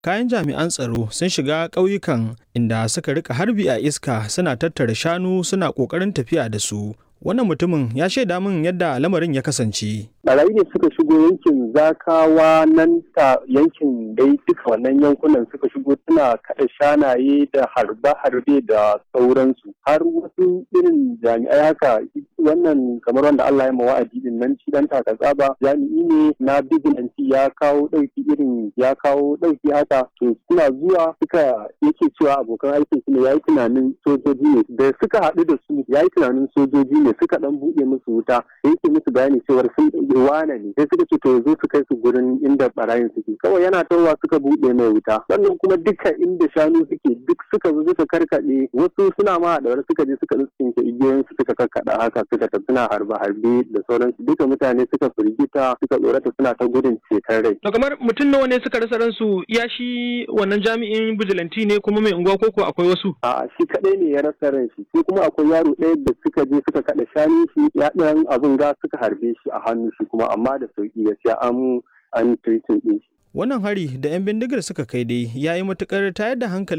kayan jami'an tsaro sun shiga ƙauyukan inda suka rika harbi a iska suna tattara shanu suna ƙoƙarin tafiya da su wannan mutumin ya shaida min yadda lamarin ya kasance barayi ne suka shigo yankin zakawa nan ta yankin dai duka wannan yankunan suka shigo suna kaɗa shanaye da harbe-harbe da sauransu har wasu irin jami'ai haka wannan kamar wanda Allah ya wa'adi din nan shi dan taka tsaba jami'i ne na bigilanci ya kawo ɗauki irin ya kawo ɗauki haka to suna zuwa suka yake cewa abokan aikin su ne yayi tunanin sojoji ne da suka haɗu da su yayi tunanin sojoji ne suka dan buɗe musu wuta yake musu bayani cewar sun wane ne sai suka ce to zo su kai su gurin inda barayin suke kawai yana tawa suka buɗe mai wuta sannan kuma duka inda shanu suke duk suka zo suka karkaɗe wasu suna ma da suka je suka tsinke igiyoyin su suka karkaɗa haka suka tafi suna harbe harbe da sauransu duka mutane suka firgita suka tsorata suna ta gudun ceton rai. To kamar mutum nawa ne suka rasa ransu ya shi wannan jami'in bijilanti ne kuma mai unguwa koko akwai wasu? A'a shi kaɗai ne ya rasa ran shi sai kuma akwai yaro ɗaya da suka je suka kaɗa shanu shi ya ɗan abin ga suka harbe shi a hannu shi kuma amma da sauki gaskiya an an treating ɗin shi. Wannan hari da 'yan bindigar suka kai dai ya yi matuƙar tayar da hankalin